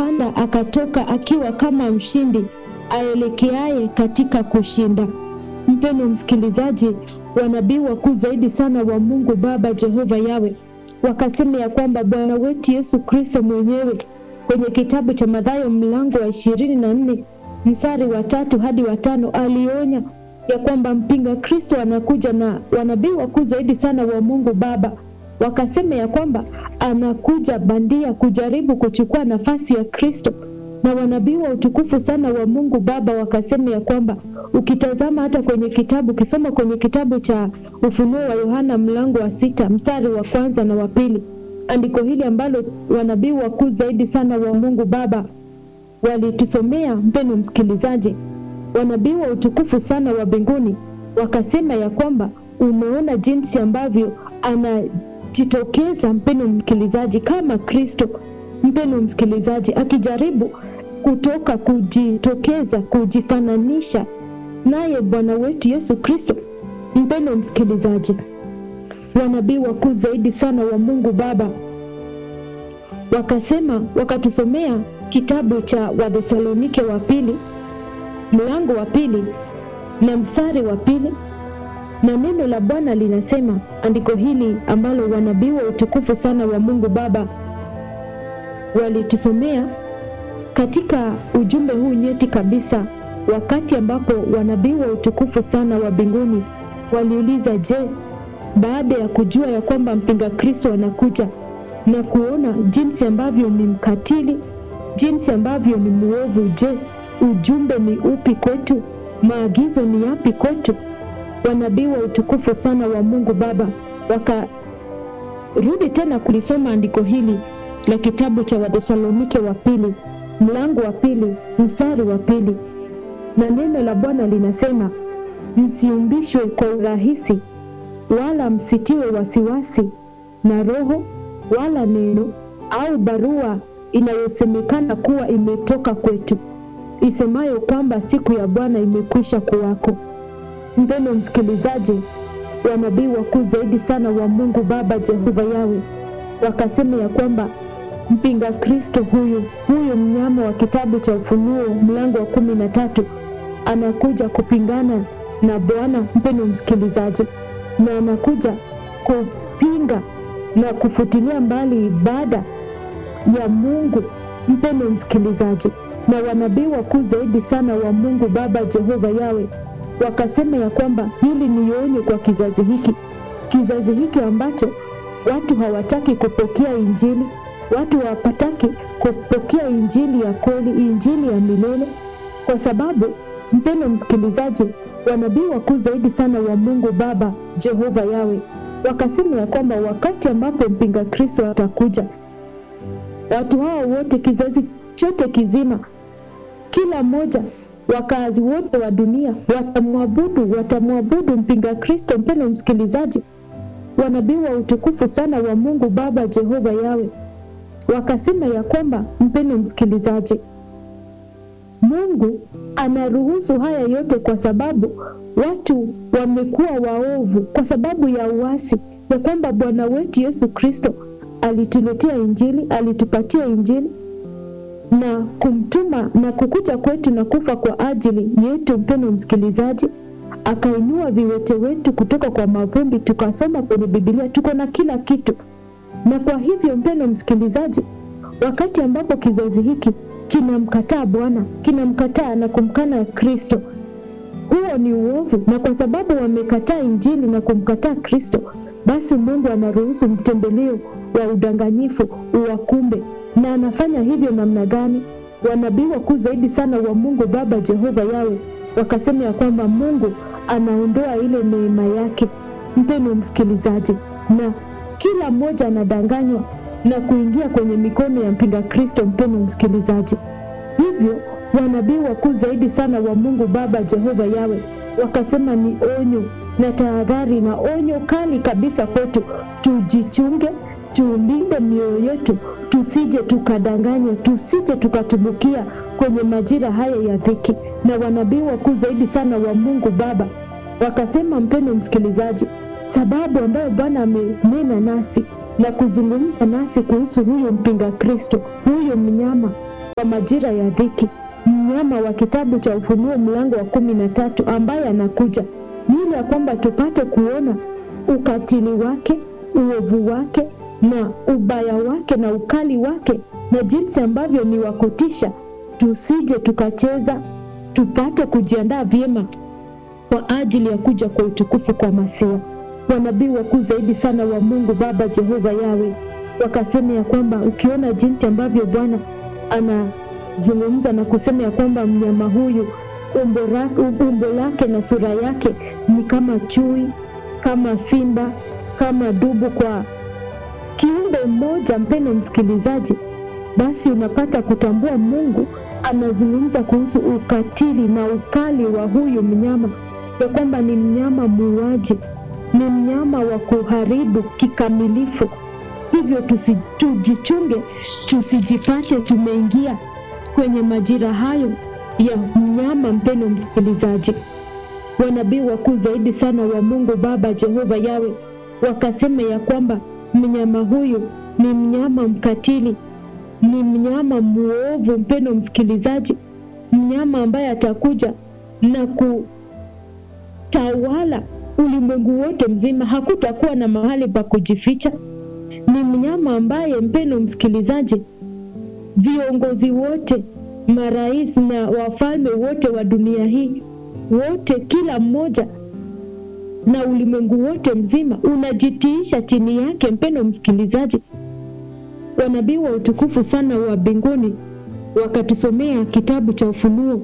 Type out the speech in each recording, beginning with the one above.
akapanda akatoka akiwa kama mshindi aelekeaye katika kushinda. Mpendo msikilizaji, wanabii wakuu zaidi sana wa Mungu Baba Jehova Yawe wakasema ya kwamba Bwana wetu Yesu Kristo mwenyewe kwenye kitabu cha Mathayo mlango wa ishirini na nne mstari wa tatu hadi wa tano alionya ya kwamba mpinga Kristo anakuja, na wanabii wakuu zaidi sana wa Mungu Baba wakasema ya kwamba anakuja bandia kujaribu kuchukua nafasi ya Kristo, na wanabii wa utukufu sana wa Mungu Baba wakasema ya kwamba ukitazama hata kwenye kitabu ukisoma kwenye kitabu cha Ufunuo wa Yohana mlango wa sita mstari wa kwanza na wa pili andiko hili ambalo wanabii wakuu zaidi sana wa Mungu Baba walitusomea, mpendo msikilizaji, wanabii wa utukufu sana wa mbinguni wakasema ya kwamba umeona jinsi ambavyo anajitokeza, mpendo msikilizaji, kama Kristo, mpendo msikilizaji, akijaribu kutoka kujitokeza, kujifananisha naye Bwana wetu Yesu Kristo. Mpendo msikilizaji, wanabii wakuu zaidi sana wa Mungu Baba wakasema, wakatusomea kitabu cha Wathesalonike wa pili mlango wa pili na mstari wa pili na neno la Bwana linasema, andiko hili ambalo wanabii wa utukufu sana wa Mungu Baba walitusomea katika ujumbe huu nyeti kabisa, wakati ambapo wanabii wa utukufu sana wa mbinguni waliuliza, je, baada ya kujua ya kwamba mpinga Kristo anakuja na kuona jinsi ambavyo ni mkatili, jinsi ambavyo ni mwovu, je, ujumbe ni upi kwetu? Maagizo ni yapi kwetu? Wanabii wa utukufu sana wa Mungu Baba wakarudi tena kulisoma andiko hili la kitabu cha Wathesalonike wa pili mlango wa pili mstari wa pili na neno la Bwana linasema, msiumbishwe kwa urahisi, wala msitiwe wasiwasi na roho wala neno au barua inayosemekana kuwa imetoka kwetu, isemayo kwamba siku ya Bwana imekwisha kuwako. Mpendo msikilizaji, wanabii wakuu zaidi sana wa Mungu Baba Jehova Yawe wakasema ya kwamba mpinga Kristo huyu huyu mnyama wa kitabu cha Ufunuo mlango wa kumi na tatu anakuja kupingana na Bwana. Mpendo msikilizaji, na anakuja kupinga na kufutilia mbali ibada ya Mungu. Mpendo msikilizaji, na wanabii wakuu zaidi sana wa Mungu Baba Jehova Yawe wakasema ya kwamba hili ni onyo kwa kizazi hiki, kizazi hiki ambacho watu hawataki kupokea Injili, watu hawapataki kupokea Injili ya kweli, Injili ya milele, kwa sababu mpendo msikilizaji, wanabii wakuu zaidi sana wa Mungu Baba Jehova Yawe wakasema ya kwamba wakati ambapo mpinga Kristo atakuja, watu hao wote, kizazi chote kizima, kila mmoja wakazi wote wa dunia watamwabudu, watamwabudu mpinga Kristo. Mpendo msikilizaji, wanabii wa utukufu sana wa Mungu Baba Jehova Yawe wakasema ya kwamba, mpendo msikilizaji, Mungu anaruhusu haya yote kwa sababu watu wamekuwa waovu, kwa sababu ya uasi, ya kwamba Bwana wetu Yesu Kristo alituletea Injili, alitupatia Injili na kumtuma na kukuja kwetu na kufa kwa ajili yetu. Mpendo msikilizaji, akainua viwete wetu kutoka kwa mavumbi, tukasoma kwenye Biblia, tuko na kila kitu. Na kwa hivyo, mpendo msikilizaji, wakati ambapo kizazi hiki kinamkataa Bwana, kinamkataa na kumkana Kristo, huo ni uovu, na kwa sababu wamekataa Injili na kumkataa Kristo, basi Mungu anaruhusu mtembeleo wa udanganyifu uwakumbe na anafanya hivyo namna gani? Wanabii wakuu zaidi sana wa Mungu Baba Jehova Yawe wakasema ya kwamba Mungu anaondoa ile neema yake, mpendo msikilizaji, na kila mmoja anadanganywa na kuingia kwenye mikono ya mpinga Kristo, mpendo msikilizaji. Hivyo wanabii wakuu zaidi sana wa Mungu Baba Jehova Yawe wakasema ni onyo na tahadhari na onyo kali kabisa kwetu, tujichunge tulinde mioyo yetu, tusije tukadanganywa, tusije tukatumbukia kwenye majira haya ya dhiki. Na wanabii wakuu zaidi sana wa Mungu Baba wakasema, mpendo msikilizaji, sababu ambayo Bwana amenena nasi na kuzungumza nasi kuhusu huyo mpinga Kristo, huyo mnyama kwa majira ya dhiki, mnyama wa kitabu cha Ufunuo mlango wa kumi na tatu ambaye anakuja ni ile ya kwamba tupate kuona ukatili wake, uovu wake na ubaya wake na ukali wake na jinsi ambavyo ni wa kutisha, tusije tukacheza, tupate kujiandaa vyema kwa ajili ya kuja kwa utukufu kwa Masia. Wanabii wakuu zaidi sana wa Mungu Baba Jehova Yawe wakasema ya kwamba ukiona jinsi ambavyo Bwana anazungumza na kusema ya kwamba mnyama huyu umbo, ra, umbo lake na sura yake ni kama chui, kama simba, kama dubu, kwa kiumbe mmoja, mpendo msikilizaji, basi unapata kutambua Mungu anazungumza kuhusu ukatili na ukali wa huyu mnyama, ya kwamba ni mnyama muuaji, ni mnyama wa kuharibu kikamilifu. Hivyo tusi, tujichunge tusijipate tumeingia kwenye majira hayo ya mnyama. Mpendo msikilizaji, wanabii wakuu zaidi sana wa Mungu Baba Jehova Yawe wakasema ya kwamba mnyama huyu ni mnyama mkatili, ni mnyama mwovu. Mpendo msikilizaji, mnyama ambaye atakuja na kutawala ulimwengu wote mzima, hakutakuwa na mahali pa kujificha. Ni mnyama ambaye, mpendo msikilizaji, viongozi wote, marais na wafalme wote wa dunia hii, wote, kila mmoja na ulimwengu wote mzima unajitiisha chini yake. Mpendo msikilizaji, wanabii wa utukufu sana wa mbinguni wakatusomea kitabu cha Ufunuo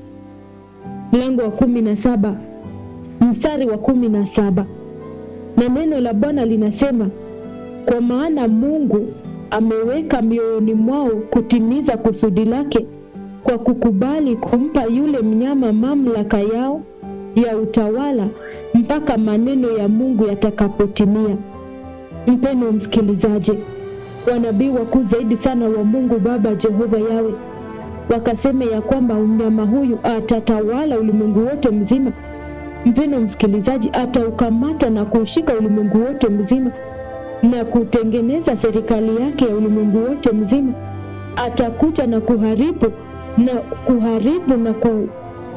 mlango wa kumi na saba mstari wa kumi na saba na neno la Bwana linasema, kwa maana Mungu ameweka mioyoni mwao kutimiza kusudi lake kwa kukubali kumpa yule mnyama mamlaka yao ya utawala mpaka maneno ya Mungu yatakapotimia. Mpendo msikilizaji, wanabii wakuu zaidi sana wa Mungu Baba Jehova Yawe wakasema ya kwamba mnyama huyu atatawala ulimwengu wote mzima. Mpendo msikilizaji, ataukamata na kuushika ulimwengu wote mzima na kutengeneza serikali yake ya ulimwengu wote mzima. Atakuja na kuharibu na kuharibu na ku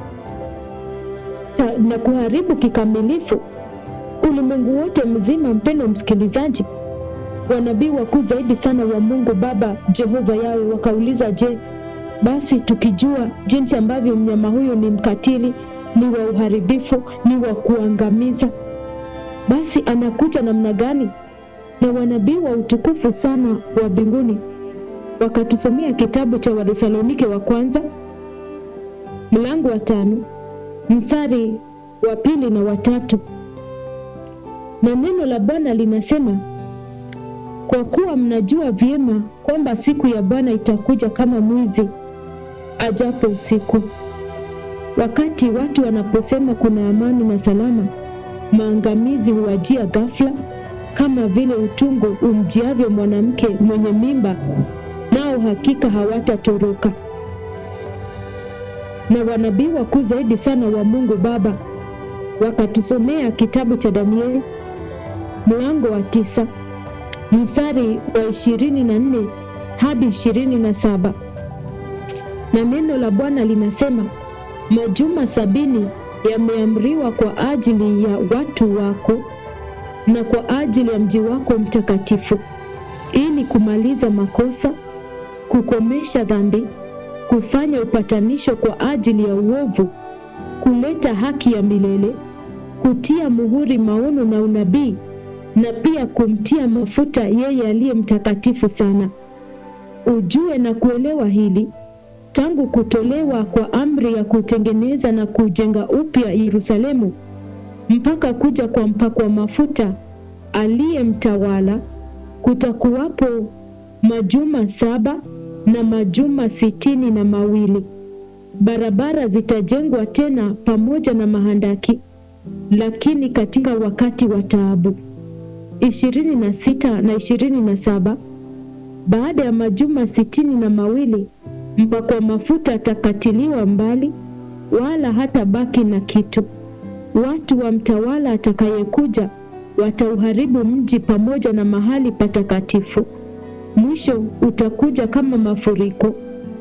na kuharibu kikamilifu ulimwengu wote mzima. Mpendo msikilizaji, wanabii wakuu zaidi sana wa Mungu Baba Jehova Yawe wakauliza, je, basi tukijua jinsi ambavyo mnyama huyo ni mkatili, ni wa uharibifu, ni wa kuangamiza, basi anakuja namna gani? Na wanabii wa utukufu sana wa mbinguni wakatusomea kitabu cha Wathesalonike wa kwanza mlango wa tano mstari wa pili na watatu, na neno la Bwana linasema, kwa kuwa mnajua vyema kwamba siku ya Bwana itakuja kama mwizi ajapo usiku. Wakati watu wanaposema kuna amani na salama, maangamizi huwajia ghafla, kama vile utungu umjiavyo mwanamke mwenye mimba, nao hakika hawatatoroka na wanabii wakuu zaidi sana wa Mungu Baba wakatusomea kitabu cha Danieli mlango wa tisa mstari wa ishirini na nne hadi ishirini na saba na neno la Bwana linasema, majuma sabini yameamriwa kwa ajili ya watu wako na kwa ajili ya mji wako mtakatifu, ili kumaliza makosa, kukomesha dhambi kufanya upatanisho kwa ajili ya uovu, kuleta haki ya milele, kutia muhuri maono na unabii, na pia kumtia mafuta yeye aliye mtakatifu sana. Ujue na kuelewa hili, tangu kutolewa kwa amri ya kutengeneza na kujenga upya Yerusalemu mpaka kuja kwa mpakwa mafuta aliye mtawala, kutakuwapo majuma saba na majuma sitini na mawili. Barabara zitajengwa tena pamoja na mahandaki, lakini katika wakati wa taabu. ishirini na sita na ishirini na saba baada ya majuma sitini na mawili mpakwa mafuta atakatiliwa mbali, wala hata baki na kitu. Watu wa mtawala atakayekuja watauharibu mji pamoja na mahali patakatifu. Mwisho utakuja kama mafuriko,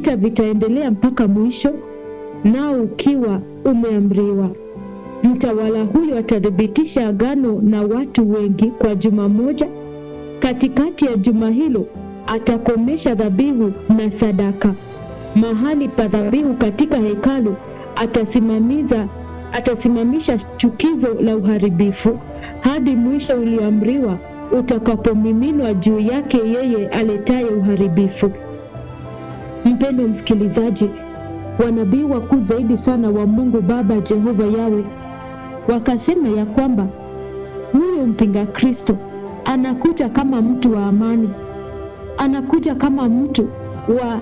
vita vitaendelea mpaka mwisho, nao ukiwa umeamriwa. Mtawala huyo atathibitisha agano na watu wengi kwa juma moja. Katikati ya juma hilo atakomesha dhabihu na sadaka. Mahali pa dhabihu katika hekalu atasimamiza atasimamisha chukizo la uharibifu hadi mwisho ulioamriwa utakapomiminwa juu yake yeye aletaye uharibifu. Mpendo msikilizaji, wanabii wakuu zaidi sana wa Mungu Baba Jehova Yawe wakasema ya kwamba huyo mpinga Kristo anakuja kama mtu wa amani, anakuja kama mtu wa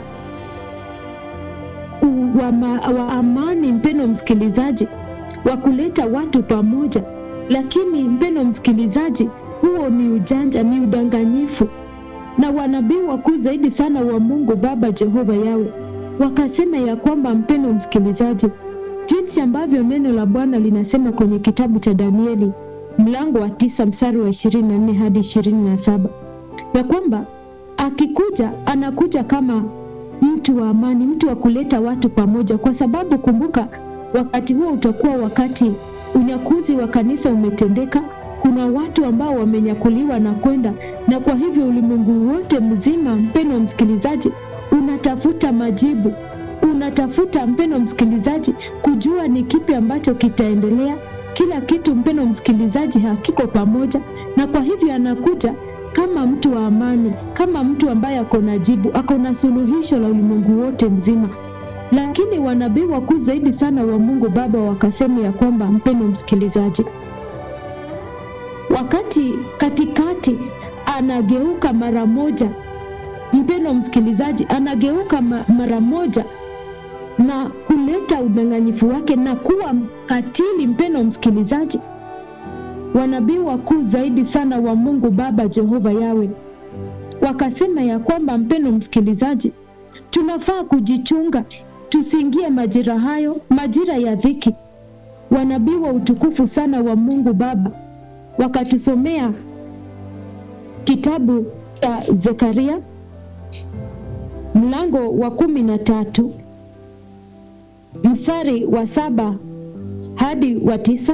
wa, ma, wa amani. Mpendo msikilizaji, wa kuleta watu pamoja, lakini mpendo msikilizaji, huo ni ujanja, ni udanganyifu. Na wanabii wakuu zaidi sana wa Mungu Baba Jehova Yawe wakasema ya kwamba, mpendo msikilizaji, jinsi ambavyo neno la Bwana linasema kwenye kitabu cha Danieli mlango wa tisa mstari wa ishirini na nne hadi ishirini na saba ya kwamba akikuja anakuja kama mtu wa amani, mtu wa kuleta watu pamoja, kwa sababu kumbuka, wakati huo utakuwa wakati unyakuzi wa kanisa umetendeka. Kuna watu ambao wamenyakuliwa na kwenda, na kwa hivyo ulimwengu wote mzima, mpendo msikilizaji, unatafuta majibu, unatafuta mpendo msikilizaji, kujua ni kipi ambacho kitaendelea. Kila kitu mpendo msikilizaji, hakiko pamoja, na kwa hivyo anakuja kama mtu wa amani, kama mtu ambaye ako na jibu, ako na suluhisho la ulimwengu wote mzima. Lakini wanabii wakuu zaidi sana wa Mungu Baba wakasema ya kwamba, mpendo msikilizaji, wakati katikati anageuka mara moja, mpendo msikilizaji, anageuka ma, mara moja na kuleta udanganyifu wake na kuwa mkatili, mpendo msikilizaji wanabii wakuu zaidi sana wa Mungu Baba Jehova Yawe wakasema ya kwamba, mpendo msikilizaji, tunafaa kujichunga tusiingie majira hayo, majira ya dhiki. Wanabii wa utukufu sana wa Mungu Baba wakatusomea kitabu cha Zekaria mlango wa kumi na tatu mstari wa saba hadi wa tisa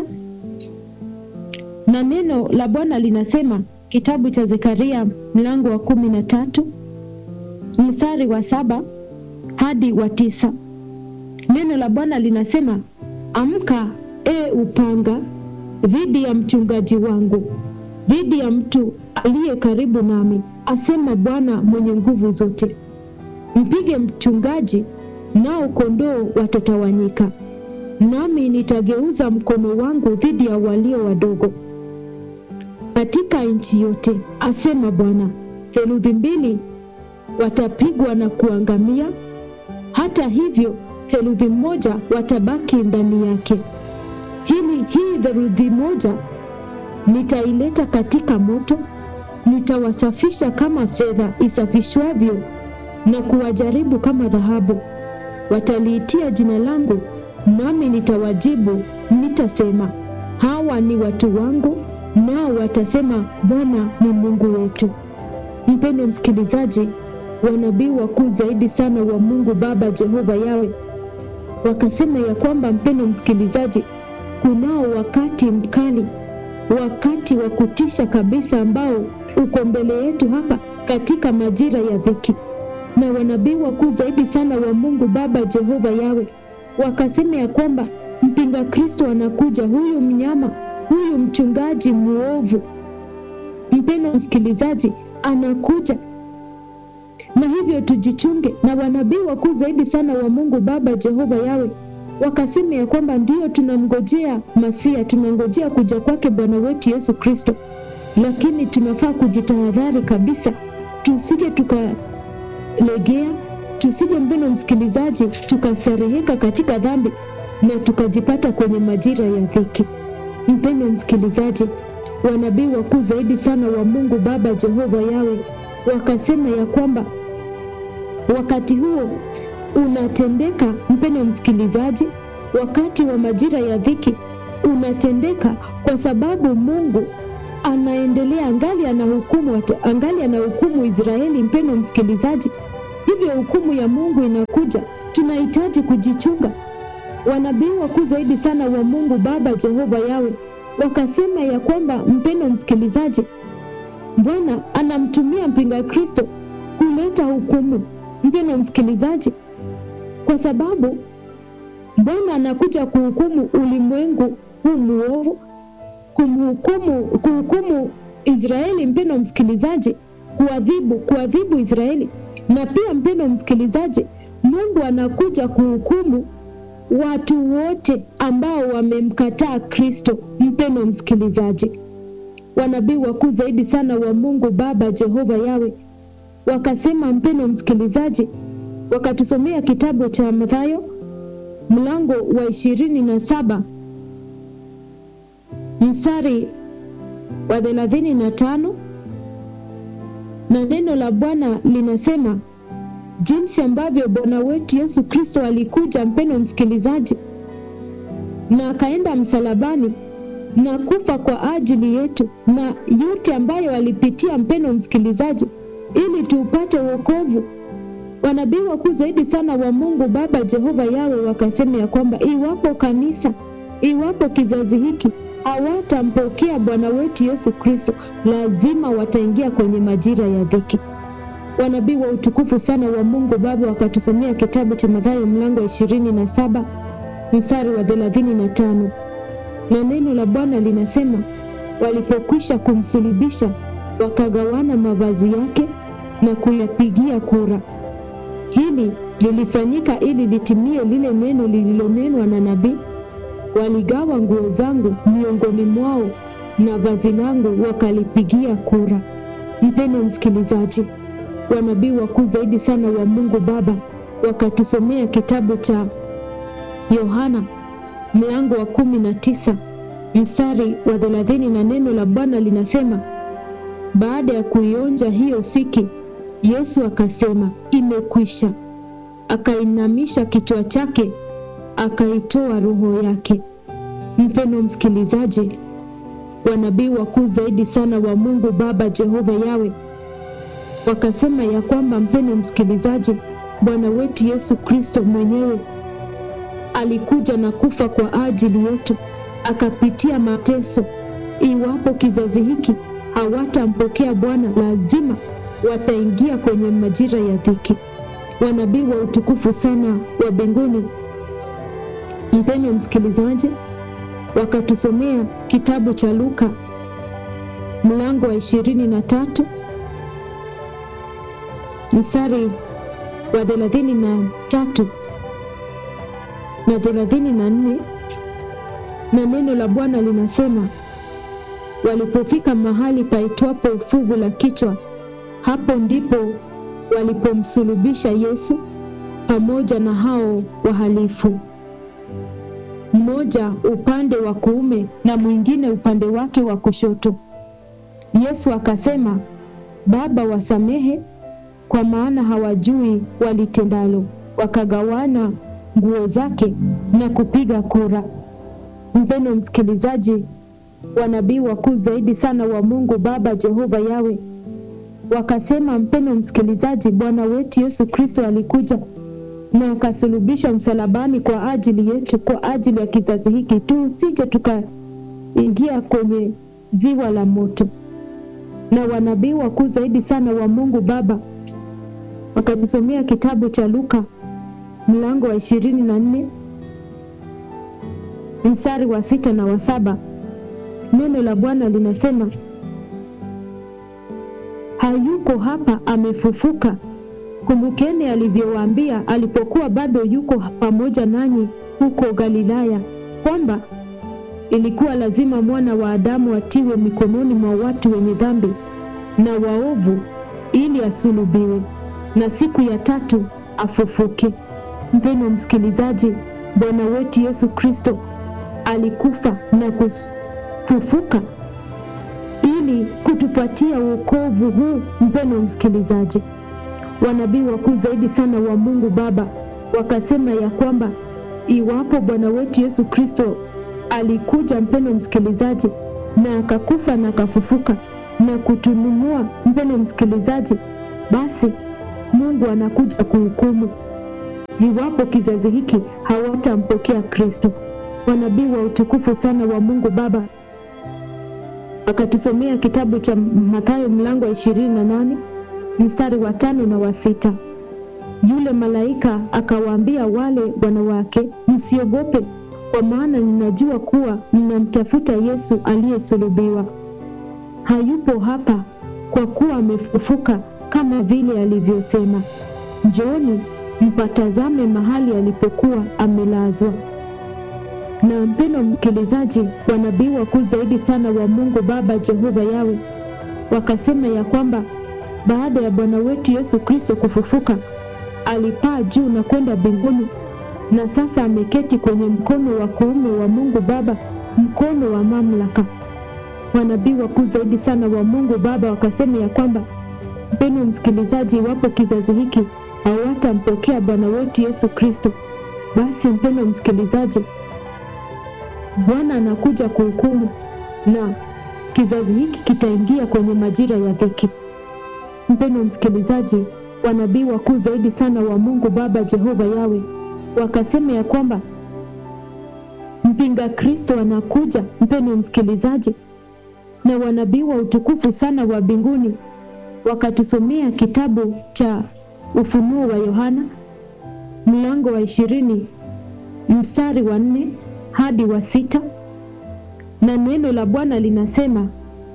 na neno la Bwana linasema kitabu cha Zekaria mlango wa kumi na tatu mstari wa saba hadi wa tisa. Neno la Bwana linasema, amka e upanga dhidi ya mchungaji wangu, dhidi ya mtu aliye karibu nami, asema Bwana mwenye nguvu zote. Mpige mchungaji, nao kondoo watatawanyika, nami nitageuza mkono wangu dhidi ya walio wadogo katika nchi yote, asema Bwana. Theluthi mbili watapigwa na kuangamia, hata hivyo theluthi moja watabaki ndani yake. Hili hii theluthi moja nitaileta katika moto, nitawasafisha kama fedha isafishwavyo na kuwajaribu kama dhahabu. Wataliitia jina langu, nami nitawajibu, nitasema, hawa ni watu wangu nao watasema Bwana ni Mungu wetu. Mpendo msikilizaji, wanabii wakuu zaidi sana wa Mungu Baba Jehova Yawe wakasema ya kwamba, mpendo msikilizaji, kunao wakati mkali, wakati wa kutisha kabisa ambao uko mbele yetu hapa katika majira ya dhiki. Na wanabii wakuu zaidi sana wa Mungu Baba Jehova Yawe wakasema ya kwamba mpinga Kristo anakuja, huyu mnyama huyu mchungaji mwovu, mpendo msikilizaji, anakuja na hivyo tujichunge. Na wanabii wakuu zaidi sana wa Mungu Baba Jehova Yawe wakasema ya kwamba ndiyo tunamngojea Masia, tunangojea kuja kwake Bwana wetu Yesu Kristo, lakini tunafaa kujitahadhari kabisa, tusije tukalegea, tusije mpendo msikilizaji, tukastareheka katika dhambi na tukajipata kwenye majira ya dhiki. Mpendo msikilizaji, wanabii wakuu zaidi sana wa Mungu Baba Jehova Yawe wakasema ya kwamba wakati huo unatendeka, mpendo msikilizaji, wakati wa majira ya dhiki unatendeka kwa sababu Mungu anaendelea angali anahukumu, angali anahukumu Israeli. Mpendo msikilizaji, hivyo hivyo hukumu ya Mungu inakuja, tunahitaji kujichunga. Wanabii wakuu zaidi sana wa Mungu Baba Jehova Yawe wakasema ya kwamba, mpendo msikilizaji, Bwana anamtumia mpinga Kristo kuleta hukumu, mpendo msikilizaji, kwa sababu Bwana anakuja kuhukumu ulimwengu huu muovu, kumhukumu, kuhukumu Israeli, mpendo msikilizaji, kuadhibu kuadhibu Israeli, na pia mpendo msikilizaji, Mungu anakuja kuhukumu watu wote ambao wamemkataa Kristo. Mpendo msikilizaji, wanabii wakuu zaidi sana wa Mungu Baba Jehova Yawe wakasema, mpendo msikilizaji, wakatusomea kitabu cha Mathayo mlango wa ishirini na saba mstari wa thelathini na tano na neno la Bwana linasema jinsi ambavyo Bwana wetu Yesu Kristo alikuja, mpendo msikilizaji, na akaenda msalabani na kufa kwa ajili yetu, na yote ambayo alipitia, mpendo msikilizaji, ili tuupate wokovu. Wanabii wakuu zaidi sana wa Mungu Baba Jehova Yawe wakasema ya kwamba iwapo kanisa, iwapo kizazi hiki hawatampokea Bwana wetu Yesu Kristo, lazima wataingia kwenye majira ya dhiki. Wanabii wa utukufu sana wa Mungu Baba wakatusomea kitabu cha Mathayo mlango wa ishirini na saba mstari wa thelathini na tano na neno la Bwana linasema, walipokwisha kumsulubisha wakagawana mavazi yake na kuyapigia kura. Hili lilifanyika ili litimie lile neno lililonenwa na nabii, waligawa nguo zangu miongoni mwao na vazi langu wakalipigia kura. Mpendo msikilizaji, wanabii wakuu zaidi sana wa Mungu Baba wakatusomea kitabu cha Yohana mlango wa kumi na tisa mstari wa thelathini na neno la Bwana linasema, baada ya kuionja hiyo siki, Yesu akasema, imekwisha. Akainamisha kichwa chake, akaitoa roho yake. Mpendo msikilizaji, wanabii wakuu zaidi sana wa Mungu Baba Jehova Yawe wakasema ya kwamba, mpendo msikilizaji, Bwana wetu Yesu Kristo mwenyewe alikuja na kufa kwa ajili yetu, akapitia mateso. Iwapo kizazi hiki hawatampokea Bwana, lazima wataingia kwenye majira ya dhiki. Wanabii wa utukufu sana wa mbinguni, mpendwa msikilizaji, wakatusomea kitabu cha Luka mlango wa ishirini na tatu mstari wa thelathini na tatu na thelathini na nne na neno la Bwana linasema, walipofika mahali paitwapo ufuvu la kichwa, hapo ndipo walipomsulubisha Yesu pamoja na hao wahalifu, mmoja upande wa kuume na mwingine upande wake wa kushoto. Yesu akasema, Baba, wasamehe, kwa maana hawajui walitendalo. Wakagawana nguo zake na kupiga kura. Mpendo msikilizaji, wanabii wakuu zaidi sana wa Mungu Baba Jehova Yawe wakasema, mpendo msikilizaji, Bwana wetu Yesu Kristo alikuja na akasulubishwa msalabani kwa ajili yetu, kwa ajili ya kizazi hiki, tusije tukaingia kwenye ziwa la moto. Na wanabii wakuu zaidi sana wa Mungu Baba wakajisomea kitabu cha Luka mlango wa ishirini na nne mstari wa sita na wa saba. Neno la Bwana linasema, hayuko hapa, amefufuka. Kumbukeni alivyowaambia alipokuwa bado yuko pamoja nanyi huko Galilaya, kwamba ilikuwa lazima mwana wa Adamu atiwe mikononi mwa watu wenye dhambi na waovu, ili asulubiwe na siku ya tatu afufuke. Mpendwa msikilizaji, Bwana wetu Yesu Kristo alikufa na kufufuka ili kutupatia wokovu huu. Mpendwa msikilizaji, wanabii wakuu zaidi sana wa Mungu Baba wakasema ya kwamba iwapo Bwana wetu Yesu Kristo alikuja, mpendwa msikilizaji, na akakufa na akafufuka na kutununua, mpendwa msikilizaji, basi Mungu anakuja kuhukumu iwapo kizazi hiki hawatampokea Kristo. Wanabii wa utukufu sana wa Mungu Baba akatusomea kitabu cha Mathayo mlango wa ishirini na nane mstari wa tano na wa sita. Yule malaika akawaambia wale wanawake, msiogope, kwa maana ninajua kuwa mnamtafuta Yesu aliyesulubiwa. Hayupo hapa, kwa kuwa amefufuka kama vile alivyosema. Njooni mpatazame mahali alipokuwa amelazwa. Na mpendo msikilizaji, wanabii wakuu zaidi sana wa Mungu Baba Jehova Yawe wakasema ya kwamba baada ya Bwana wetu Yesu Kristo kufufuka alipaa juu na kwenda mbinguni, na sasa ameketi kwenye mkono wa kuume wa Mungu Baba, mkono wa mamlaka. Wanabii wakuu zaidi sana wa Mungu Baba wakasema ya kwamba, mpendo msikilizaji, iwapo kizazi hiki hawatampokea Bwana wetu Yesu Kristo, basi mpendo msikilizaji, Bwana anakuja kuhukumu na kizazi hiki kitaingia kwenye majira ya dhiki. Mpendo msikilizaji, wanabii wakuu zaidi sana wa Mungu Baba Jehova Yawe wakasema ya kwamba mpinga Kristo anakuja. Mpendo msikilizaji, na wanabii wa utukufu sana wa mbinguni wakatusomea kitabu cha Ufunuo wa Yohana mlango wa ishirini mstari wa nne hadi wa sita na neno la Bwana linasema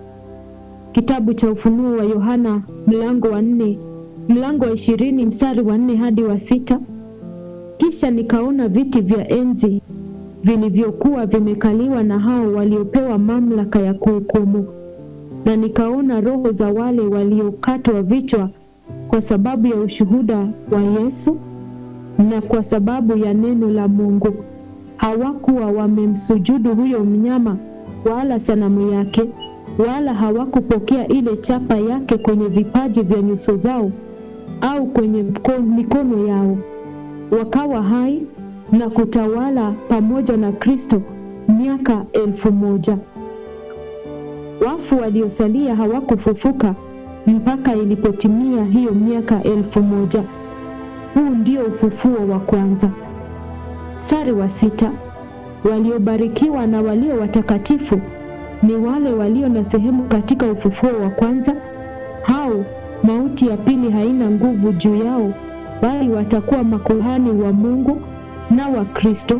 kitabu cha Ufunuo wa Yohana mlango wa nne mlango wa ishirini mstari wa nne hadi wa sita kisha nikaona viti vya enzi vilivyokuwa vimekaliwa na hao waliopewa mamlaka ya kuhukumu, na nikaona roho za wale waliokatwa vichwa kwa sababu ya ushuhuda wa Yesu na kwa sababu ya neno la Mungu. Hawakuwa wamemsujudu huyo mnyama wala sanamu yake, wala hawakupokea ile chapa yake kwenye vipaji vya nyuso zao au kwenye mikono yao. Wakawa hai na kutawala pamoja na Kristo miaka elfu moja. Wafu waliosalia hawakufufuka mpaka ilipotimia hiyo miaka elfu moja. Huu ndio ufufuo wa kwanza. Mstari wa sita, waliobarikiwa na walio watakatifu ni wale walio na sehemu katika ufufuo wa kwanza. Hao mauti ya pili haina nguvu juu yao, bali watakuwa makuhani wa Mungu na wa Kristo,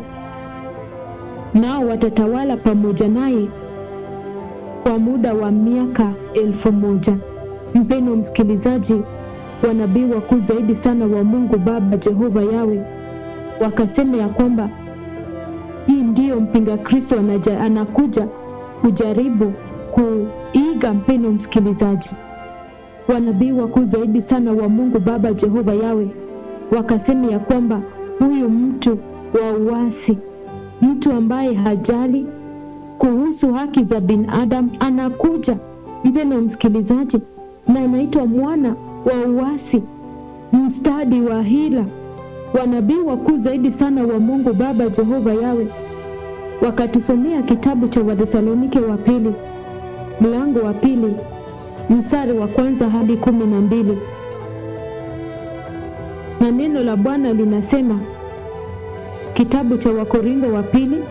nao watatawala pamoja naye kwa muda wa miaka elfu moja. Mpendo msikilizaji, wanabii wakuu zaidi sana wa Mungu Baba Jehova Yawe wakasema ya kwamba hii ndiyo mpinga Kristo anaja, anakuja kujaribu kuiga. Mpendo msikilizaji, wanabii wakuu zaidi sana wa Mungu Baba Jehova Yawe wakasema ya kwamba huyu mtu wa uasi, mtu ambaye hajali kuhusu haki za binadamu anakuja, mpendo msikilizaji, na anaitwa mwana wa uasi, mstadi wa hila. Wanabii wakuu zaidi sana wa Mungu Baba Jehova Yawe wakatusomea kitabu cha Wathesalonike wa pili mlango wa pili mstari wa kwanza hadi kumi na mbili na neno la Bwana linasema kitabu cha Wakorintho wa pili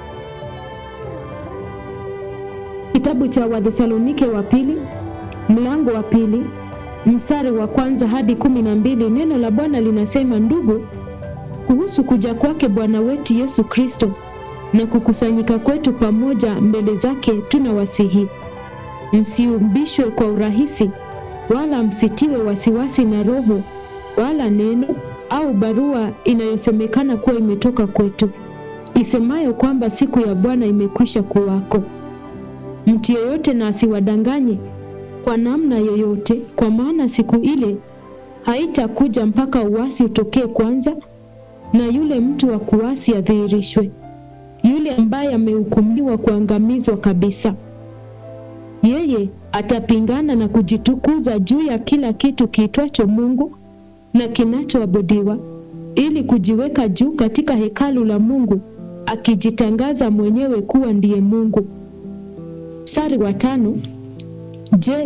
kitabu cha Wathesalonike wa pili mlango wa pili mstari wa kwanza hadi kumi na mbili neno la Bwana linasema, ndugu, kuhusu kuja kwake Bwana wetu Yesu Kristo na kukusanyika kwetu pamoja mbele zake, tunawasihi msiumbishwe kwa urahisi, wala msitiwe wasiwasi na roho wala neno au barua inayosemekana kuwa imetoka kwetu, isemayo kwamba siku ya Bwana imekwisha kuwako. Mtu yeyote na asiwadanganye kwa namna yoyote, kwa maana siku ile haitakuja mpaka uasi utokee kwanza, na yule mtu wa kuasi adhihirishwe, yule ambaye amehukumiwa kuangamizwa kabisa. Yeye atapingana na kujitukuza juu ya kila kitu kiitwacho Mungu na kinachoabudiwa, ili kujiweka juu katika hekalu la Mungu, akijitangaza mwenyewe kuwa ndiye Mungu. Mstari wa tano. Je,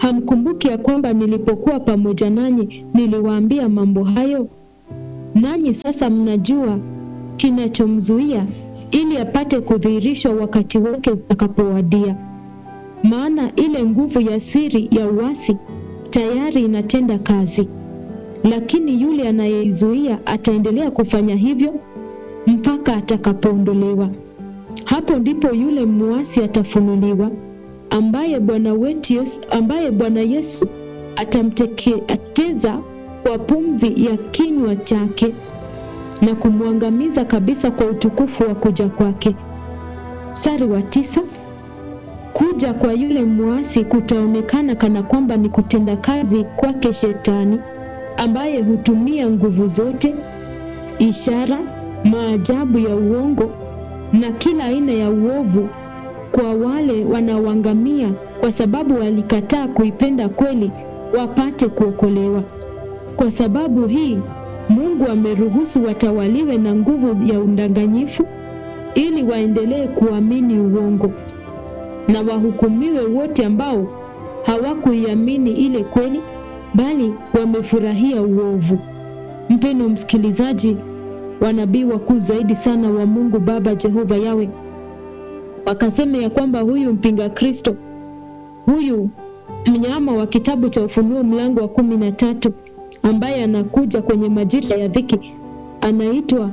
hamkumbuki ya kwamba nilipokuwa pamoja nanyi niliwaambia mambo hayo? Nanyi sasa mnajua kinachomzuia ili apate kudhihirishwa wakati wake utakapowadia. Maana ile nguvu ya siri ya uasi tayari inatenda kazi, lakini yule anayeizuia ataendelea kufanya hivyo mpaka atakapoondolewa. Hapo ndipo yule muasi atafunuliwa, ambaye Bwana wetu Yesu, ambaye Bwana Yesu atamteketeza kwa pumzi ya kinywa chake na kumwangamiza kabisa kwa utukufu wa kuja kwake. Mstari wa tisa, kuja kwa yule muasi kutaonekana kana kwamba ni kutenda kazi kwake Shetani, ambaye hutumia nguvu zote, ishara, maajabu ya uongo na kila aina ya uovu kwa wale wanaoangamia kwa sababu walikataa kuipenda kweli wapate kuokolewa. Kwa sababu hii Mungu ameruhusu watawaliwe na nguvu ya udanganyifu ili waendelee kuamini uongo na wahukumiwe wote ambao hawakuiamini ile kweli bali wamefurahia uovu. Mpendo msikilizaji, wanabii wakuu zaidi sana wa Mungu Baba Jehova Yawe wakasema ya kwamba huyu mpinga Kristo, huyu mnyama wa kitabu cha Ufunuo mlango wa kumi na tatu ambaye anakuja kwenye majira ya dhiki anaitwa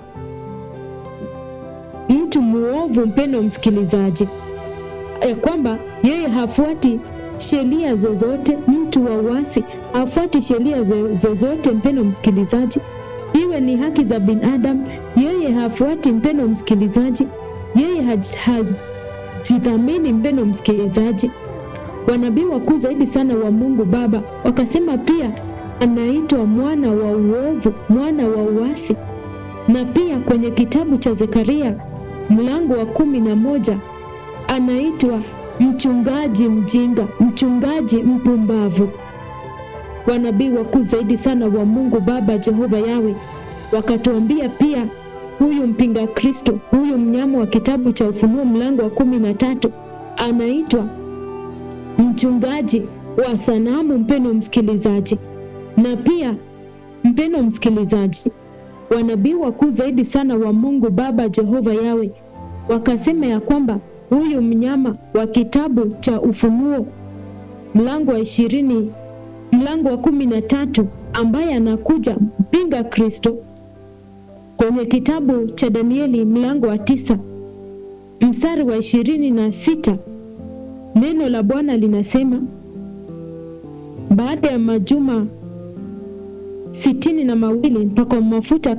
mtu muovu. Mpendo msikilizaji, ya kwamba yeye hafuati sheria zozote, mtu wa uasi hafuati sheria zozote. Mpendo msikilizaji, iwe ni haki za binadamu, yeye hafuati. Mpendo msikilizaji, yeye hajidhamini. Mpendo msikilizaji, wanabii wakuu zaidi sana wa Mungu Baba wakasema pia anaitwa mwana wa uovu, mwana wa uasi. Na pia kwenye kitabu cha Zekaria mlango wa kumi na moja anaitwa mchungaji mjinga, mchungaji mpumbavu. Wanabii wakuu zaidi sana wa Mungu Baba Jehova Yawe wakatuambia pia huyu mpinga Kristo, huyu mnyama wa kitabu cha Ufunuo mlango wa kumi na tatu anaitwa mchungaji wa sanamu. Mpendo msikilizaji, na pia mpendo msikilizaji, wanabii wakuu zaidi sana wa Mungu Baba Jehova Yawe wakasema ya kwamba huyu mnyama wa kitabu cha Ufunuo mlango wa ishirini mlango wa kumi na tatu ambaye anakuja mpinga Kristo kwenye kitabu cha Danieli mlango wa tisa mstari wa ishirini na sita neno la Bwana linasema baada ya majuma sitini na mawili mpaka mafuta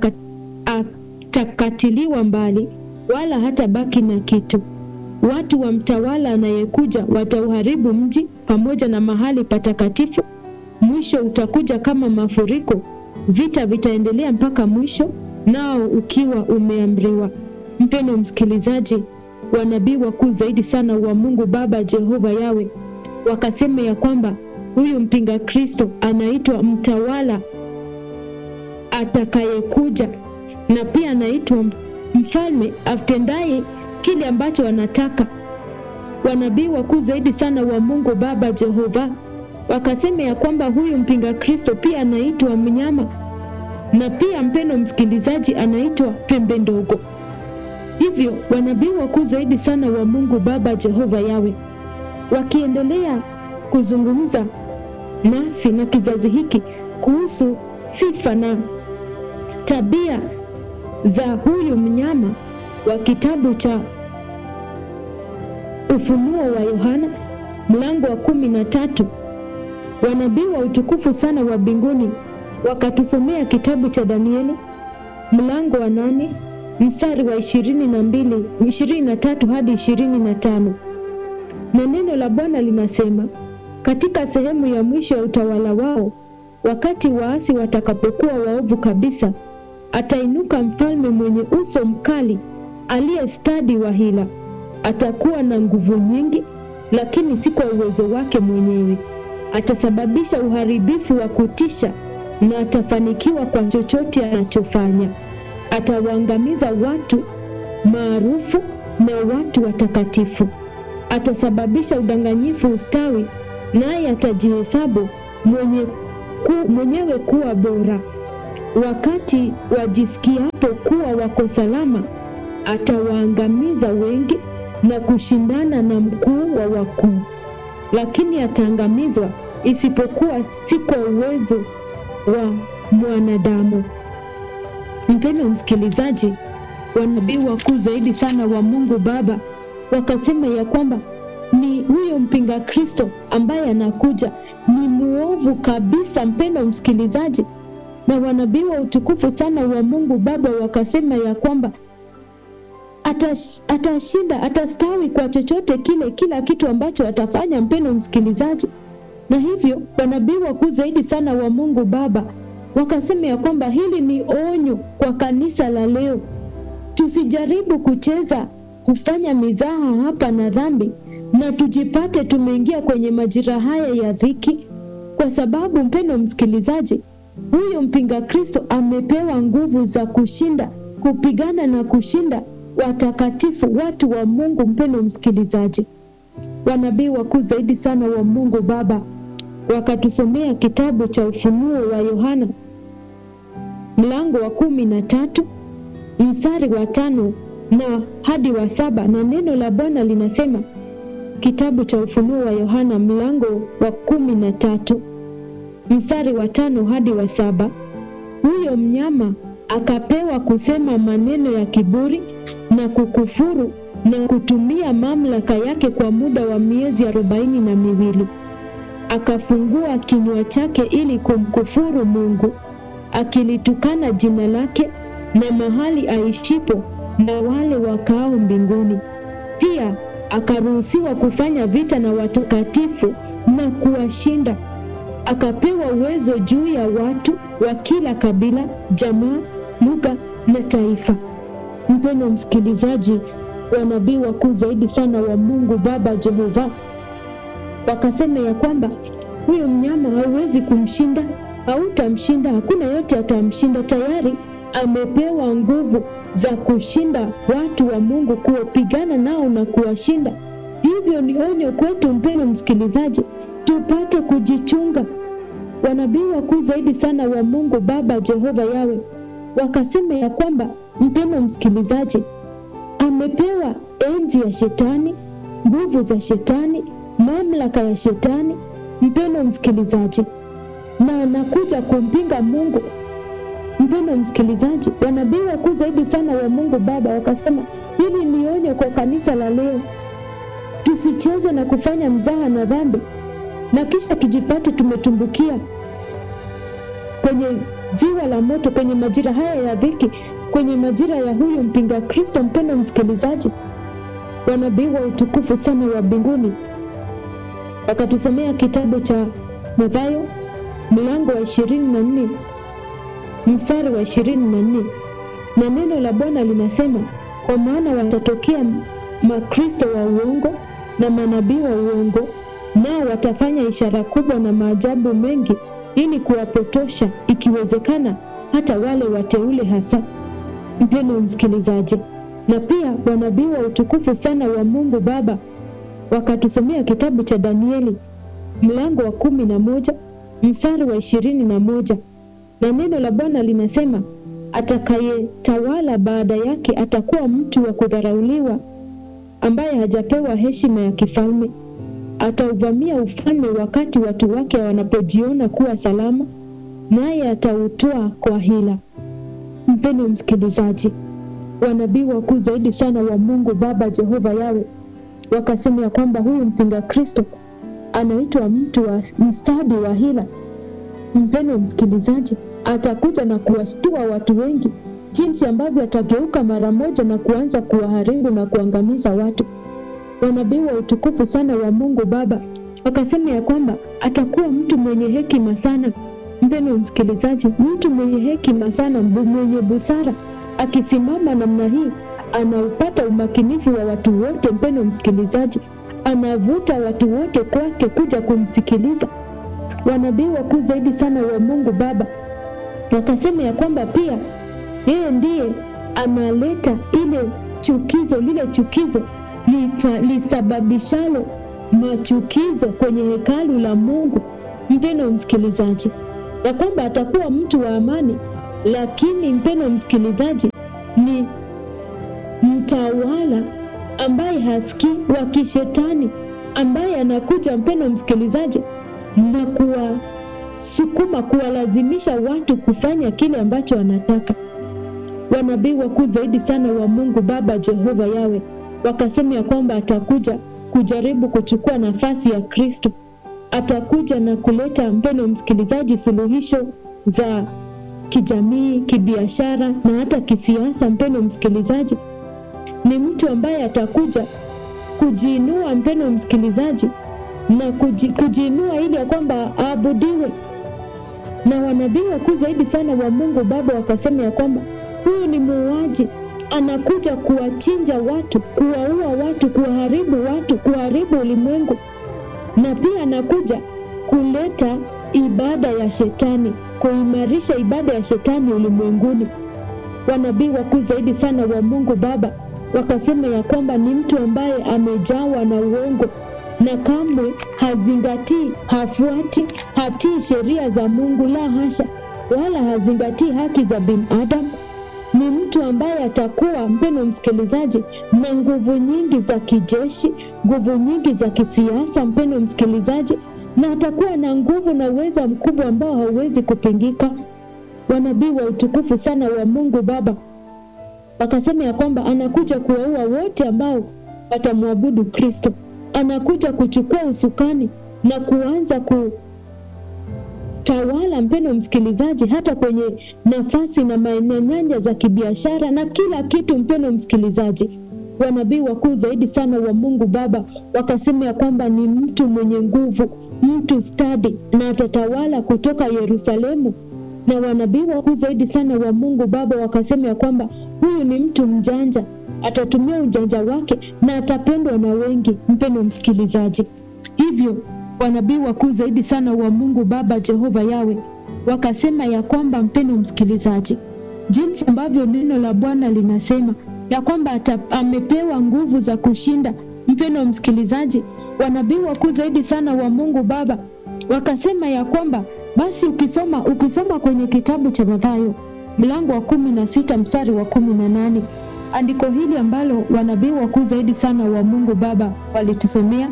atakatiliwa mbali, wala hata baki na kitu. Watu wa mtawala anayekuja watauharibu mji pamoja na mahali patakatifu. Mwisho utakuja kama mafuriko, vita vitaendelea mpaka mwisho, nao ukiwa umeamriwa. Mpendo msikilizaji, wanabii wakuu zaidi sana wa Mungu Baba Jehova Yawe wakasema ya kwamba huyu mpinga Kristo anaitwa mtawala atakayekuja, na pia anaitwa mfalme atendaye kile ambacho anataka. Wanabii wakuu zaidi sana wa Mungu Baba Jehova wakasema ya kwamba huyu mpinga Kristo pia anaitwa mnyama, na pia mpendo msikilizaji, anaitwa pembe ndogo. Hivyo wanabii wakuu zaidi sana wa Mungu Baba Jehova Yawe wakiendelea kuzungumza nasi na kizazi hiki kuhusu sifa na tabia za huyu mnyama wa kitabu cha Ufunuo wa Yohana mlango wa kumi na tatu. Wanabii wa utukufu sana wa mbinguni wakatusomea kitabu cha Danieli mlango wa nane mstari wa ishirini na mbili ishirini na tatu hadi ishirini na tano na neno la Bwana linasema katika sehemu ya mwisho ya utawala wao, wakati waasi watakapokuwa waovu kabisa, atainuka mfalme mwenye uso mkali, aliye stadi wa hila. Atakuwa na nguvu nyingi, lakini si kwa uwezo wake mwenyewe. Atasababisha uharibifu wa kutisha, na atafanikiwa kwa chochote anachofanya. Atawaangamiza watu maarufu na watu watakatifu. Atasababisha udanganyifu ustawi naye atajihesabu mwenye ku, mwenyewe kuwa bora. Wakati wajisikiapo kuwa wako salama, atawaangamiza wengi na kushindana na mkuu wa wakuu, lakini ataangamizwa isipokuwa si kwa uwezo wa mwanadamu. Mpendwa msikilizaji, wanabii wakuu zaidi sana wa Mungu Baba wakasema ya kwamba ni huyo mpinga Kristo ambaye anakuja ni muovu kabisa, mpendwa msikilizaji. Na wanabii wa utukufu sana wa Mungu Baba wakasema ya kwamba atash, atashinda, atastawi kwa chochote kile, kila kitu ambacho atafanya, mpendwa msikilizaji. Na hivyo wanabii wakuu zaidi sana wa Mungu Baba wakasema ya kwamba hili ni onyo kwa kanisa la leo, tusijaribu kucheza kufanya mizaha hapa na dhambi na tujipate tumeingia kwenye majira haya ya dhiki, kwa sababu mpendwa msikilizaji, huyo mpinga Kristo amepewa nguvu za kushinda, kupigana na kushinda watakatifu, watu wa Mungu. Mpendwa msikilizaji, wanabii wakuu zaidi sana wa Mungu Baba wakatusomea kitabu cha Ufunuo wa Yohana mlango wa kumi na tatu mstari wa tano na hadi wa saba na neno la Bwana linasema, kitabu cha Ufunuo wa Yohana mlango wa kumi na tatu mstari wa tano hadi wa saba huyo mnyama akapewa kusema maneno ya kiburi na kukufuru na kutumia mamlaka yake kwa muda wa miezi arobaini na miwili akafungua kinywa chake ili kumkufuru Mungu akilitukana jina lake na mahali aishipo na wale wakao mbinguni. Pia akaruhusiwa kufanya vita na watakatifu na kuwashinda. Akapewa uwezo juu ya watu wa kila kabila, jamaa, lugha na taifa. Mpendwa msikilizaji, wanabii wakuu zaidi sana wa Mungu Baba Jehova wakasema ya kwamba huyo mnyama hauwezi kumshinda, hautamshinda, hakuna yote atamshinda. Tayari amepewa nguvu za kushinda watu wa Mungu, kuwapigana nao na kuwashinda. Hivyo ni onyo kwetu, mpendwa msikilizaji, tupate kujichunga. Wanabii wakuu zaidi sana wa Mungu Baba Jehova Yawe wakasema ya kwamba, mpendwa msikilizaji, amepewa enzi ya shetani, nguvu za shetani, mamlaka ya shetani, mpendwa msikilizaji, na anakuja kumpinga Mungu. Mpendwa msikilizaji, wanabii wakuu zaidi sana wa Mungu Baba wakasema hili ni onyo kwa kanisa la leo, tusicheze na kufanya mzaha na dhambi na kisha tujipate tumetumbukia kwenye ziwa la moto, kwenye majira haya ya dhiki, kwenye majira ya huyu mpinga Kristo. Mpendwa msikilizaji, wanabii wa utukufu sana wa mbinguni wakatusomea kitabu cha Mathayo mlango wa ishirini na nne mstari wa ishirini na nne na neno la Bwana linasema, kwa maana watatokea makristo wa uongo na manabii wa uongo, nao watafanya ishara kubwa na maajabu mengi, ili kuwapotosha, ikiwezekana, hata wale wateule hasa. Mpendwa msikilizaji, na pia wanabii wa utukufu sana wa Mungu Baba wakatusomea kitabu cha Danieli mlango wa kumi na moja mstari wa ishirini na moja na neno la Bwana linasema atakayetawala baada yake atakuwa mtu wa kudharauliwa, ambaye hajapewa heshima ya kifalme. Atauvamia ufalme wakati watu wake wanapojiona kuwa salama, naye atautoa kwa hila. Mpendwa msikilizaji, wanabii wakuu zaidi sana wa Mungu Baba Jehova Yawe wakasema ya kwamba huyu mpinga Kristo anaitwa mtu wa mstadi wa hila. Mpendwa msikilizaji, atakuja na kuwashtua watu wengi jinsi ambavyo atageuka mara moja na kuanza kuwaharibu na kuangamiza watu. Wanabii wa utukufu sana wa Mungu Baba wakasema ya kwamba atakuwa mtu mwenye hekima sana. Mpendwa msikilizaji, mtu mwenye hekima sana, mwenye busara, akisimama namna hii anaupata umakinifu wa watu wote. Mpendwa msikilizaji, anavuta watu wote kwake kuja kumsikiliza. Wanabii wakuu zaidi sana wa Mungu Baba wakasema ya kwamba pia yeye ndiye analeta ile chukizo, lile chukizo lisababishalo machukizo kwenye hekalu la Mungu, mpeno msikilizaji, ya kwamba atakuwa mtu wa amani, lakini mpeno msikilizaji, ni mtawala ambaye hasikii wa kishetani, ambaye anakuja mpeno msikilizaji, na kuwasukuma kuwalazimisha watu kufanya kile ambacho wanataka. Wanabii wakuu zaidi sana wa Mungu Baba Jehova Yawe wakasema ya kwamba atakuja kujaribu kuchukua nafasi ya Kristo. Atakuja na kuleta mpeno msikilizaji, suluhisho za kijamii, kibiashara na hata kisiasa. Mpeno msikilizaji, ni mtu ambaye atakuja kujiinua, mpeno msikilizaji, na kuji, kujiinua ili ya kwamba aabudiwe. Na wanabii wakuu zaidi sana wa Mungu Baba wakasema ya kwamba huyu ni muuaji anakuja kuwachinja watu, kuwaua watu, kuwaharibu watu, kuharibu ulimwengu, na pia anakuja kuleta ibada ya shetani, kuimarisha ibada ya shetani ulimwenguni. Wanabii wakuu zaidi sana wa Mungu Baba wakasema ya kwamba ni mtu ambaye amejawa na uongo na kamwe hazingatii, hafuati, hatii sheria za Mungu, la hasha, wala hazingatii haki za binadamu ni mtu ambaye atakuwa mpeno msikilizaji, na nguvu nyingi za kijeshi, nguvu nyingi za kisiasa, mpeno msikilizaji, na atakuwa na nguvu na uwezo mkubwa ambao hauwezi kupingika. Wanabii wa utukufu sana wa Mungu Baba wakasema ya kwamba anakuja kuwaua wote ambao watamwabudu Kristo. Anakuja kuchukua usukani na kuanza ku tawala mpendo msikilizaji, hata kwenye nafasi na maeneo nyanja za kibiashara na kila kitu. Mpendo msikilizaji, wanabii wakuu zaidi sana wa Mungu Baba wakasema ya kwamba ni mtu mwenye nguvu, mtu stadi, na atatawala kutoka Yerusalemu. Na wanabii wakuu zaidi sana wa Mungu Baba wakasema ya kwamba huyu ni mtu mjanja, atatumia ujanja wake na atapendwa na wengi. Mpendo msikilizaji, hivyo wanabii wakuu zaidi sana wa Mungu Baba Jehova Yawe wakasema ya kwamba, mpendo msikilizaji, jinsi ambavyo neno la Bwana linasema ya kwamba ata, amepewa nguvu za kushinda. Mpendo msikilizaji, wanabii wakuu zaidi sana wa Mungu Baba wakasema ya kwamba basi, ukisoma ukisoma kwenye kitabu cha Mathayo mlango wa kumi na sita mstari wa kumi na nane andiko hili ambalo wanabii wakuu zaidi sana wa Mungu Baba walitusomea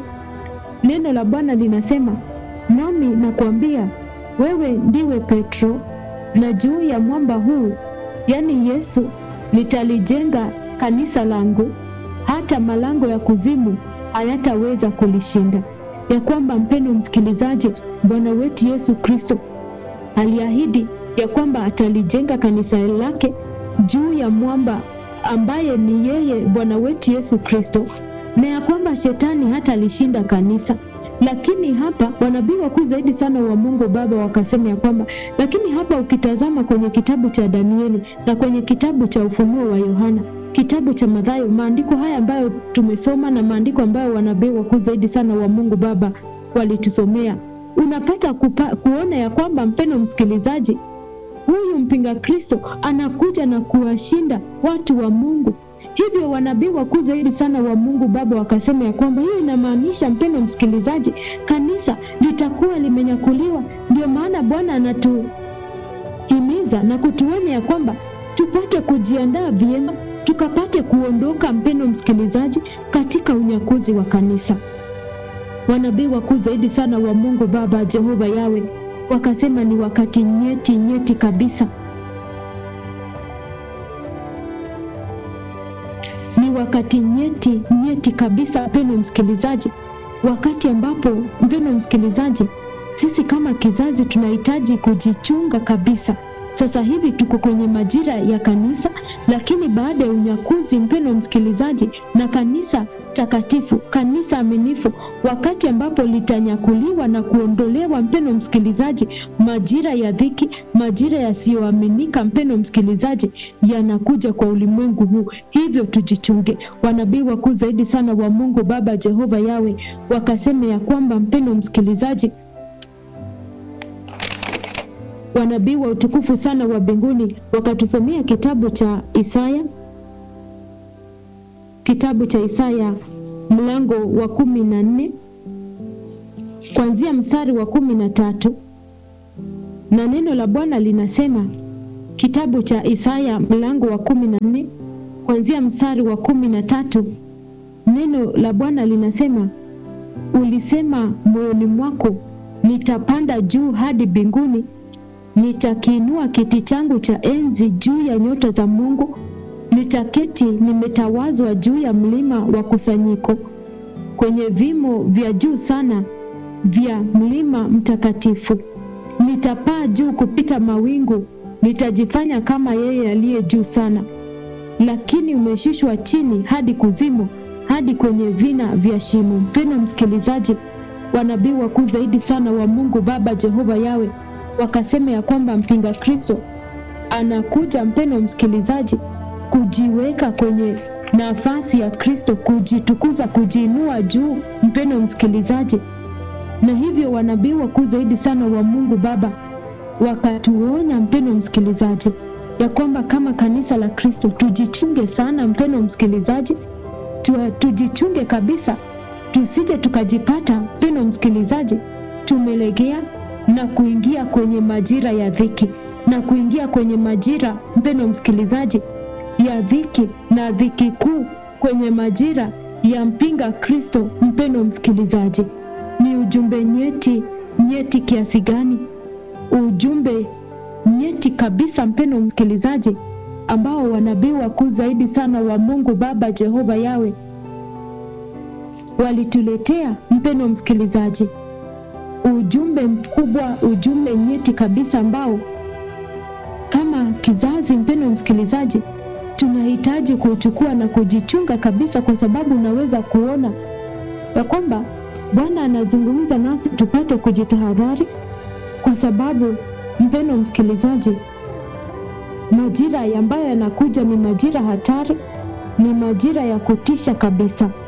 Neno la Bwana linasema, nami nakuambia wewe ndiwe Petro, na juu ya mwamba huu, yaani Yesu, nitalijenga kanisa langu, hata malango ya kuzimu hayataweza kulishinda. Ya kwamba mpendo msikilizaji, Bwana wetu Yesu Kristo aliahidi ya kwamba atalijenga kanisa lake juu ya mwamba ambaye ni yeye Bwana wetu Yesu Kristo na ya kwamba shetani hata alishinda kanisa. Lakini hapa wanabii wakuu zaidi sana wa Mungu Baba wakasema ya kwamba, lakini hapa ukitazama kwenye kitabu cha Danieli na kwenye kitabu cha Ufunuo wa Yohana, kitabu cha Mathayo, maandiko haya ambayo tumesoma na maandiko ambayo wanabii wakuu zaidi sana wa Mungu Baba walitusomea, unapata kupa, kuona ya kwamba mpendo msikilizaji, huyu mpinga Kristo anakuja na kuwashinda watu wa Mungu. Hivyo wanabii wakuu zaidi sana wa Mungu Baba wakasema ya kwamba hiyo inamaanisha, mpendo msikilizaji, kanisa litakuwa limenyakuliwa. Ndio maana Bwana anatuhimiza na kutuonya ya kwamba tupate kujiandaa vyema, tukapate kuondoka, mpendo msikilizaji, katika unyakuzi wa kanisa. Wanabii wakuu zaidi sana wa Mungu Baba Jehova Yawe wakasema ni wakati nyeti nyeti kabisa ni wakati nyeti nyeti kabisa, mpendo msikilizaji, wakati ambapo mpendo msikilizaji, sisi kama kizazi tunahitaji kujichunga kabisa. Sasa hivi tuko kwenye majira ya kanisa, lakini baada ya unyakuzi, mpendo msikilizaji, na kanisa takatifu, kanisa aminifu, wakati ambapo litanyakuliwa na kuondolewa, mpendo msikilizaji, majira ya dhiki, majira yasiyoaminika, mpendo msikilizaji, yanakuja kwa ulimwengu huu. Hivyo tujichunge. Wanabii wakuu zaidi sana wa Mungu Baba Jehova Yawe wakasema ya kwamba, mpendo msikilizaji, wanabii wa utukufu sana wa mbinguni wakatusomea kitabu cha Isaya, kitabu cha Isaya mlango wa kumi na nne kuanzia mstari wa kumi na tatu na neno la Bwana linasema kitabu cha Isaya mlango wa kumi na nne kuanzia mstari wa kumi na tatu neno la Bwana linasema ulisema moyoni mwako, nitapanda juu hadi mbinguni, nitakiinua kiti changu cha enzi juu ya nyota za Mungu, nitaketi nimetawazwa juu ya mlima wa kusanyiko, kwenye vimo vya juu sana vya mlima mtakatifu. Nitapaa juu kupita mawingu, nitajifanya kama yeye aliye juu sana. Lakini umeshushwa chini hadi kuzimu, hadi kwenye vina vya shimo. Mpendwa msikilizaji, wanabii wakuu zaidi sana wa Mungu Baba Jehova Yawe wakasema ya kwamba mpinga Kristo anakuja, mpendwa msikilizaji, kujiweka kwenye nafasi ya Kristo, kujitukuza, kujiinua juu, mpendwa msikilizaji. Na hivyo wanabii wakuu zaidi sana wa Mungu Baba wakatuonya, mpendwa msikilizaji, ya kwamba kama kanisa la Kristo tujichunge sana, mpendwa msikilizaji, tu, tujichunge kabisa, tusije tukajipata, mpendwa msikilizaji, tumelegea na kuingia kwenye majira ya dhiki na kuingia kwenye majira, mpendwa msikilizaji, ya dhiki na dhiki kuu, kwenye majira ya mpinga Kristo. Mpendwa msikilizaji, ni ujumbe nyeti nyeti kiasi gani? Ujumbe nyeti kabisa, mpendwa msikilizaji, ambao wanabii wakuu zaidi sana wa Mungu Baba Jehova Yawe walituletea, mpendwa msikilizaji, ujumbe mkubwa, ujumbe nyeti kabisa ambao kama kizazi, mpendwa msikilizaji, tunahitaji kuchukua na kujichunga kabisa, kwa sababu unaweza kuona ya kwamba Bwana anazungumza nasi tupate kujitahadhari, kwa sababu mpendwa msikilizaji, majira ambayo yanakuja ni majira hatari, ni majira ya kutisha kabisa.